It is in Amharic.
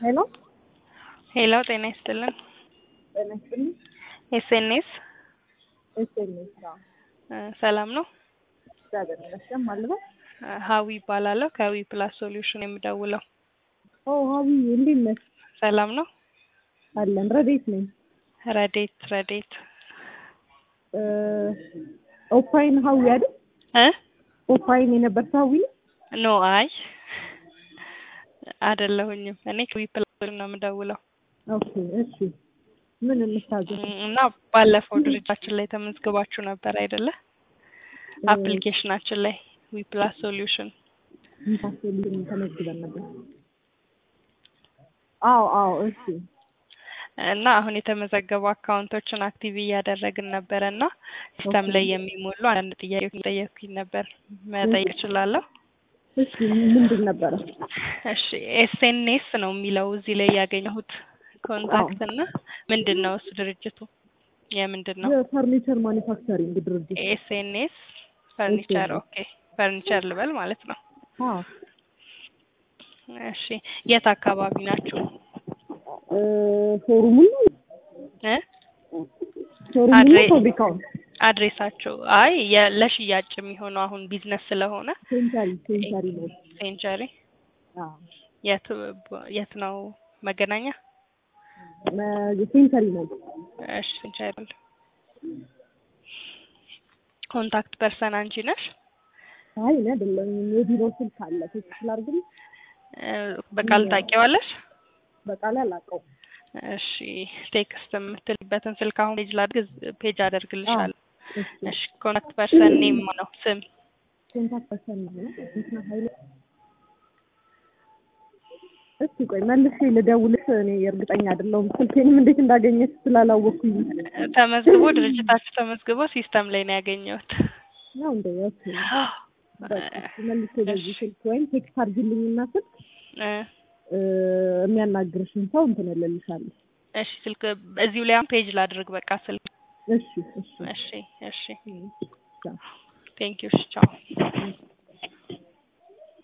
ሄሎ ሄሎ ጤና ይስጥልን። ጤና ይስጥልኝ። ኤስኤንኤስ ኤስኤምኤስ ነው። ሰላም ነው? እግዚአብሔር ይመስገን። ማለት ነው። ሀዊ ይባላለሁ ከዊ ፕላስ ሶሉሽን የምደውለው። ኦ ሀቢ እንዴት ነሽ? ሰላም ነው? አለን። ረዴት ነኝ። ረዴት ረዴት እ ኦፓይን ሀዊ አይደል? እ ኦፓይን የነበር ሀዊ ነው? ኖ አይ አይደለሁኝም። እኔ ከዊ ፕላስ ሶሉሽን ነው የምደውለው ኦኬ እሺ። ምን እንታዘዝ? እና ባለፈው ድርጅታችን ላይ ተመዝግባችሁ ነበር አይደለ? አፕሊኬሽናችን ላይ ዊ ፕላስ ሶሉሽን ኢንታስልኝ ተመዝግበን ነበር። አዎ አዎ እሺ እና አሁን የተመዘገቡ አካውንቶችን አክቲቭ እያደረግን ነበረ እና ሲስተም ላይ የሚሞሉ አንዳንድ ጥያቄዎች ጠየኩኝ ነበር። መጠየቅ እችላለሁ? እሺ ምንድን ነበረ? እሺ ኤስኤንኤስ ነው የሚለው እዚህ ላይ ያገኘሁት ኮንታክት እና ምንድን ነው እሱ ድርጅቱ የምንድን ነው? የፈርኒቸር ማኒፋክቸሪንግ ድርጅት። ኤስኤንኤስ ፈርኒቸር ኦኬ ፈርኒቸር ልበል ማለት ነው። አዎ እሺ የት አካባቢ ናችሁ? እ ሾሩሙን ነው እ ሾሩሙን አድሬ- ነው ፋብሪካውን? አድሬሳችሁ አይ የ- ለሽያጭ የሚሆነው አሁን ቢዝነስ ስለሆነ ሴንቸሪ ሴንቸሪ ነው። ሴንቸሪ አዎ የት የት ነው መገናኛ? መ- ሴንቸሪ ነው። እሺ ሴንቸሪ ኮንታክት ፐርሰን አንቺ ነሽ? አይ እኔ አይደለም የቢሮ ስልክ አለ ቴክስት ላድርግልሽ? እ በቃል ታውቂዋለሽ? በቃል አላውቀውም። እሺ ቴክስት የምትልበትን ስልክ አሁን ፔጅ ላድርግ ፔጅ አደርግልሻለሁ። እሺ እሺ ኮንታክት ፐርሰን ኔም ነው ስም ኮንታክት ፐርሰን ነው እንትና ኃይሌ እስቲ ቆይ መልሼ ልደውልሽ። እኔ እርግጠኛ አይደለሁም ስልኬንም እንዴት እንዳገኘች ስላላወቅኩኝ ተመዝግቦ ድርጅታችሁ ተመዝግቦ ሲስተም ላይ ነው ያገኘሁት። ነው እንደ ኦኬ በቃ መልሼ በዚህ ስልክ ወይም ቴክስት አድርጊልኝና ስልክ እ እ የሚያናግርሽን ሰው እንትን እልልሻለሁ። እሺ ስልክ እዚሁ ላይ አሁን ፔጅ ላድርግ በቃ ስልክ እሺ እሺ እሺ እሺ ቻው። ቴንክ ዩ ቻው